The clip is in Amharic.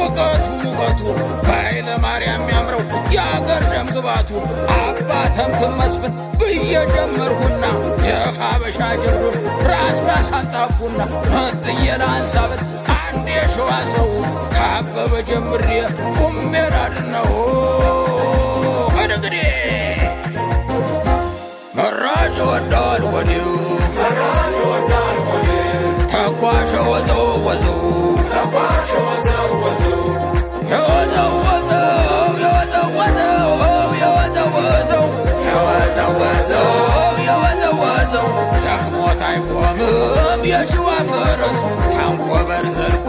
ሙቀቱ ሙቀቱ በኃይለ ማርያም የሚያምረው የአገር ደም ግባቱ አባ ተምትም መስፍን ብዬ ጀመርኩና የሀበሻ ጀብዱን ራስ ካሳጣፍኩና መጥዬ ላንሳበት አንድ የሸዋ ሰው ካበበ ጀምሬ ቁሜ ላድነው እንግዲህ መራጭ ወዳል ወዲው ተኳሸ ወዘው ወዘው የወዘው ወዘው የወዘው ወዘው የወዘው ወዘው የወዘው ወዘው የወዘው ወዘው ደክሞት አይቆምም የሸዋ ፈረስ ታንኮበር ዘልቆ